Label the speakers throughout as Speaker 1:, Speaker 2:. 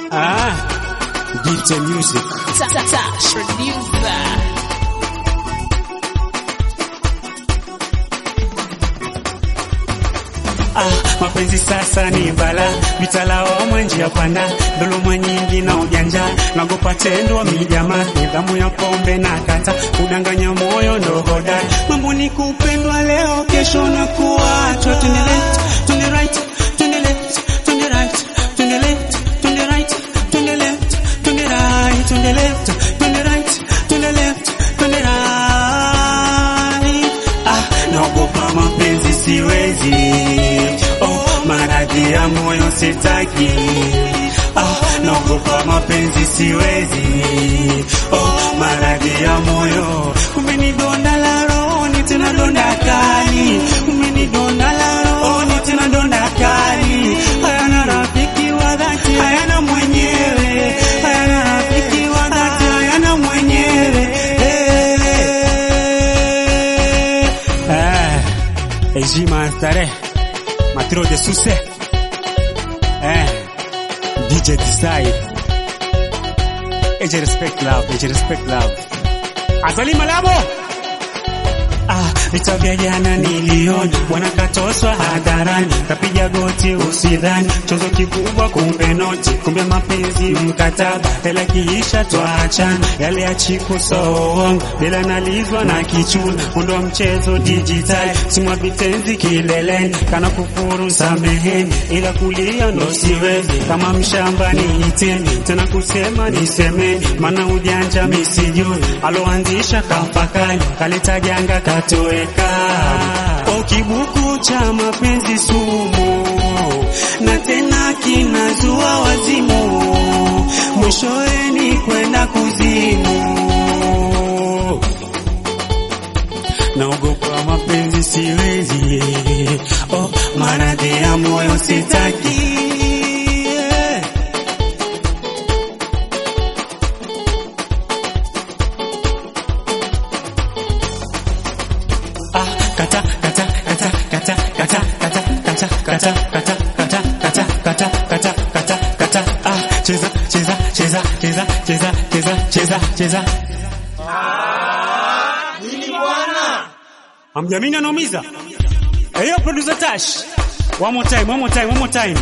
Speaker 1: Ah, DJ Music.
Speaker 2: Tash producer.
Speaker 1: Ah, mapenzi sasa ni bala, vitalawamwa njia panda, dhuluma nyingi na ujanja, nagopa tendo mijama, nidhamu ya pombe na kata, kudanganya moyo ndo hoda, mambo ni kupendwa leo, kesho na kuachwa. Twende left, twende right, twende left, twende right, twende left, twende right, twende left, twende right, twende left, twende right, twende left, twende right. Ah, naogopa mapenzi siwezi Oh, maradhi ya moyo sitaki. Ah, naogopa mapenzi siwezi. Oh, maradhi ya moyo. Umenidonda la rohoni tena donda kali. Umenidonda la rohoni tena donda kali. Hayana rafiki wa dhati, hayana mwenyewe. Hayana rafiki wa dhati, hayana mwenyewe. Eh, eh. Heshima starehe Matiro de Suse eh, DJ Decide Eje respect love, eje respect love Azali Malamo Ah, vita vya jana niliona bwana katoswa hadharani, kapiga goti usidhani, chozo kikubwa kumbe noti, kumbe mapenzi mkataba, hela kiisha twaachana, yale ya chiku sowongo, bila nalizwa na kichuna, mundo wa mchezo dijitali, simwa vitenzi kileleni, kana kufuru sameheni, ila kulia ndo siwezi, kama mshamba niiteni, tena kusema nisemeni, maana ujanja misijui, aloanzisha kafakali, kaleta janga katoweka. O kibuku cha mapenzi sumu, na tena kinazua wazimu, mwishowe ni kwenda kuzimu. Naogopa mapenzi siwezi, oh, maradhi ya moyo sitaki. Ah, kata kata kata kata kata kata kata kata kata kata kata kata kata kata kata ah cheza cheza cheza cheza cheza cheza cheza cheza Hamjamini anaumiza. Hey, producer Tash. One more time, one more time, one more time.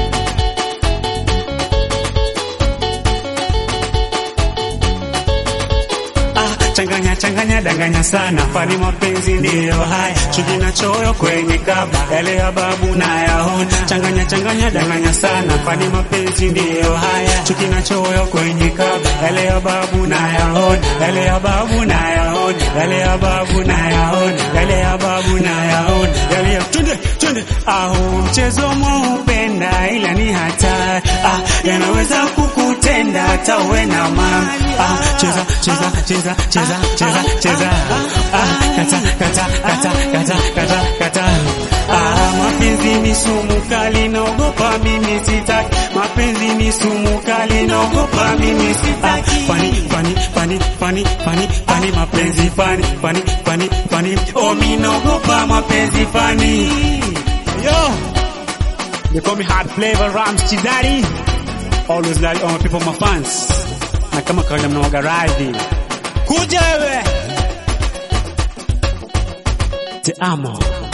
Speaker 1: Ah, changanya changanya danganya sana, fani mapenzi ndiyo haya, chuki na choyo kwenye kaba, yale ya babu na yaona. Changanya changanya danganya sana, fani mapenzi ndiyo haya, chuki na choyo kwenye kaba, yale ya babu na yaona, yale ya babu na yaona, yale ya babu na yaona, yale ya babu na yaona, yale ya twende twende. Ah, mchezo mwaupenda ila ni hatari, ah, yanaweza kukutenda hata uwe na mali. Ah, cheza cheza cheza cheza cheza cheza ah, kata kata kata kata kata kata ah, mapenzi ni sumu kali, naogopa mimi sitaki. Mapenzi ni sumu kali, naogopa mimi sitaki. Fani fani fani fani fani fani mapenzi fani fani fani fani oh, mimi naogopa mapenzi fani yo They call me hard flavor Rams Chidari always like all my people my fans na kama kawaida mnawaga radhi kuja wewe te amo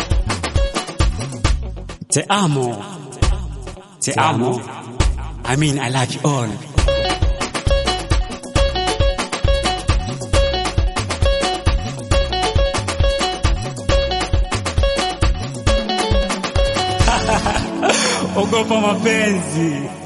Speaker 1: te amo te amo I mean I love you all ogopa mapenzi